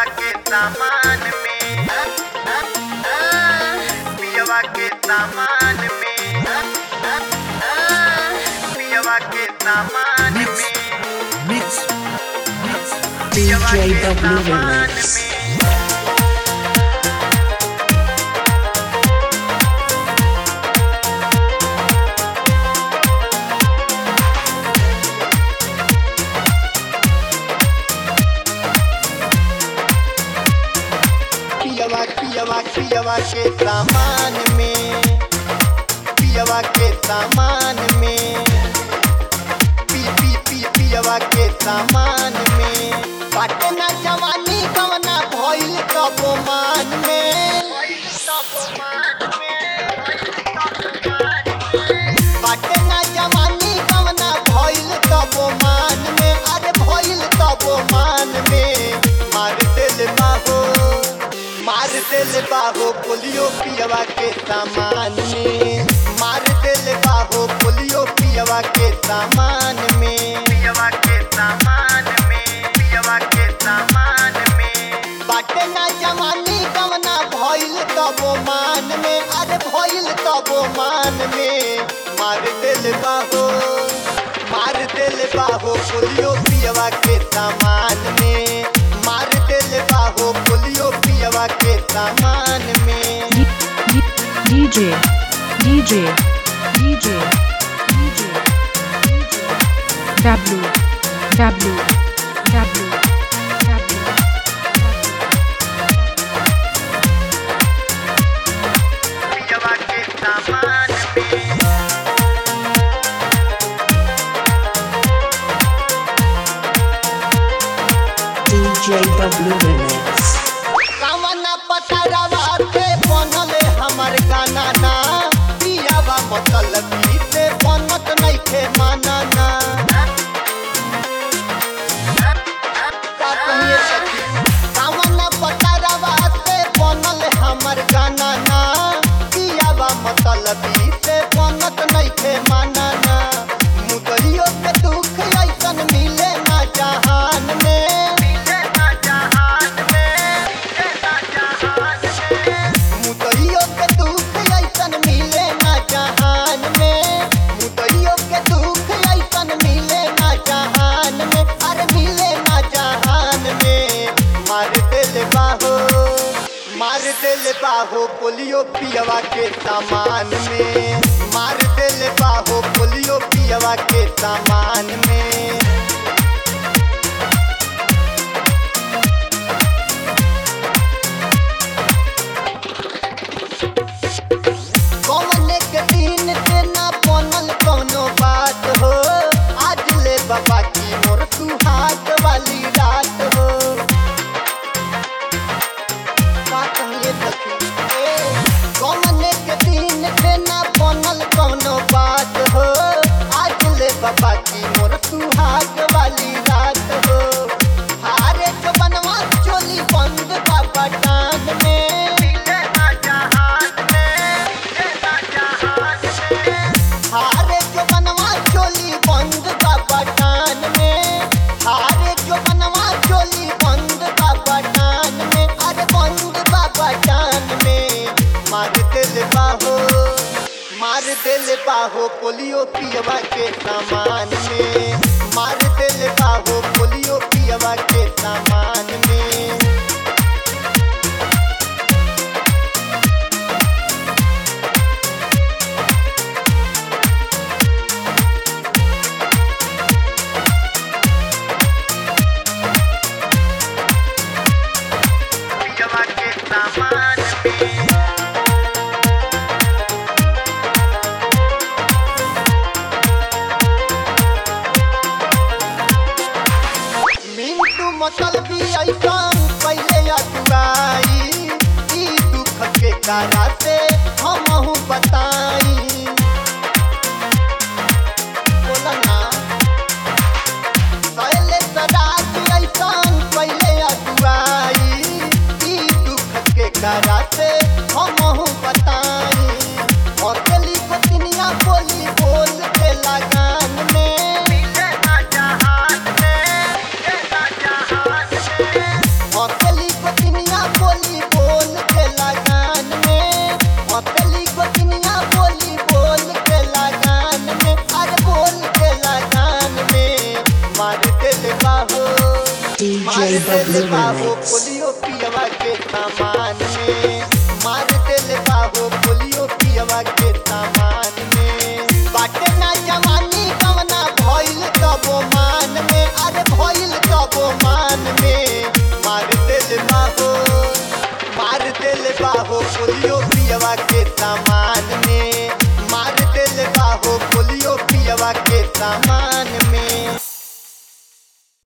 पियवा के सामान में पियवा के सामान में पियवा के सामान Mix, में mix, mix. पियवा के DJW सामान Remix. में पियवा पियवा पियवा के सामान में पियवा के सामान में पी पी पी पियवा के सामान में बाटे ना जवानी कवना भइल तबो मान में बाटे ना जवानी कवना भइल तबो मान में अरे भइल तबो मान में मार दिल बाहो मार दिल बाहो पोलियो पियवा के सामान में मार दिल बाहो पोलियो पियवा के सामान में पियवा के सामान में पियवा के सामान में बाटे ना जवानी कवना भइल तबो मान में अरे भइल तबो मान में मार दिल बाहो मार दिल बाहो पोलियो पियवा के सामान में मार दिल बाहो पोलियो पियवा के सामान में D- D- DJ, DJ, DJ, DJ, W, W, W, W. पियवा के सामान में DJW Remix. कवना पतरवा से बनल हमर गाना ना पियावा मतलब से बनत नइखे माना ना का कहिए सखी कवना पतरवा से बनल हमर गाना ना पियावा मतलब से बनत नइखे माना ना मुदरियो के दुख ऐसन मिले ना जहान में मिले ना जहान में मुदइयो के दुख ऐसन मिले ना जहान में मुदइयो के दुख ऐसन मिले ना जहान में अरे मिले ना जहान में मार दिल बाहो मार दिल बाहो पोलियो पियवा के सामान में मार दिल बाहो पोलियो पियवा के सामान में कौने के दिन से ना बनल कौनो बात हो आज ले बाबा की मोर तू हाथ वाली रात हो का कहिए सखी ए, कौने के दिन से ना बनल कौनो बात हो आज ले बाबा की मोर तू हाथ वाली रात हो हारे जो बनवा चोली बंद का बटान में हारे जो बनवा चोली बंद का बटान में हारे जो बनवा चोली बंद का बटान में अरे बंद का बटान में मार दिल बाहो मार दिल बाहो पोलियो पियवा के सामान में मार दिल बाहो पोलियो पियवा के सामान में पियवा के सामान में मिंटू मतलब ऐसन पहले अटुआई ई दुख के कारा से हमहू बताई बोला ना पहले सराज ऐसन पहले अटुआई ई दुख के कारा से हमहू बताई और गली को दुनिया बोली बोल के लगान में और गली DJW बाहो Remix. पोलियो पियवा के सामान में मार दिल बाहो पोलियो पियवा के सामान में बाटे ना जवानी कवना भइल तबो मान में अरे भइल तबो मान में मार दिल बाहो मार दिल बाहो पोलियो पियवा के सामान में मार दिल बाहो पोलियो पियवा के सामान